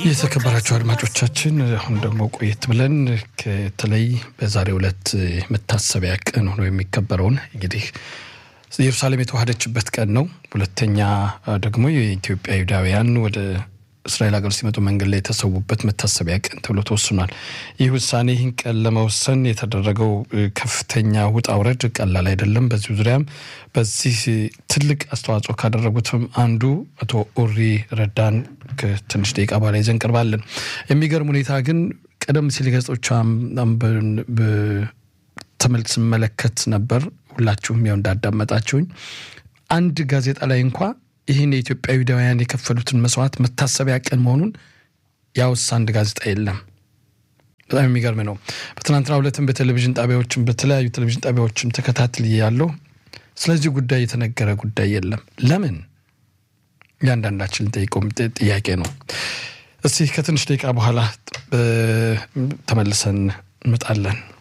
የተከበራቸው አድማጮቻችን አሁን ደግሞ ቆየት ብለን በተለይ በዛሬው ዕለት መታሰቢያ ቀን ሆኖ የሚከበረውን እንግዲህ ኢየሩሳሌም የተዋሃደችበት ቀን ነው። ሁለተኛ ደግሞ የኢትዮጵያ ይሁዳውያን ወደ እስራኤል ሀገር ሲመጡ መንገድ ላይ የተሰዉበት መታሰቢያ ቀን ተብሎ ተወስኗል። ይህ ውሳኔ ይህን ቀን ለመወሰን የተደረገው ከፍተኛ ውጣ ውረድ ቀላል አይደለም። በዚሁ ዙሪያም በዚህ ትልቅ አስተዋጽኦ ካደረጉትም አንዱ አቶ ኡሪ ረዳን ከትንሽ ደቂቃ በኋላ ይዘን ቀርባለን። የሚገርም ሁኔታ ግን ቀደም ሲል ገጾች ተመልክ ስመለከት ነበር። ሁላችሁም ያው እንዳዳመጣችሁኝ አንድ ጋዜጣ ላይ እንኳ ይህን የኢትዮጵያ ይሁዳውያን የከፈሉትን መስዋዕት መታሰቢያ ቀን መሆኑን ያወሳ አንድ ጋዜጣ የለም። በጣም የሚገርም ነው። በትናንትና ሁለትም በቴሌቪዥን ጣቢያዎችም በተለያዩ ቴሌቪዥን ጣቢያዎችም ተከታትል ያለው ስለዚህ ጉዳይ የተነገረ ጉዳይ የለም። ለምን? እያንዳንዳችን ጠይቀው ጥያቄ ነው። እስቲ ከትንሽ ደቂቃ በኋላ ተመልሰን እንመጣለን።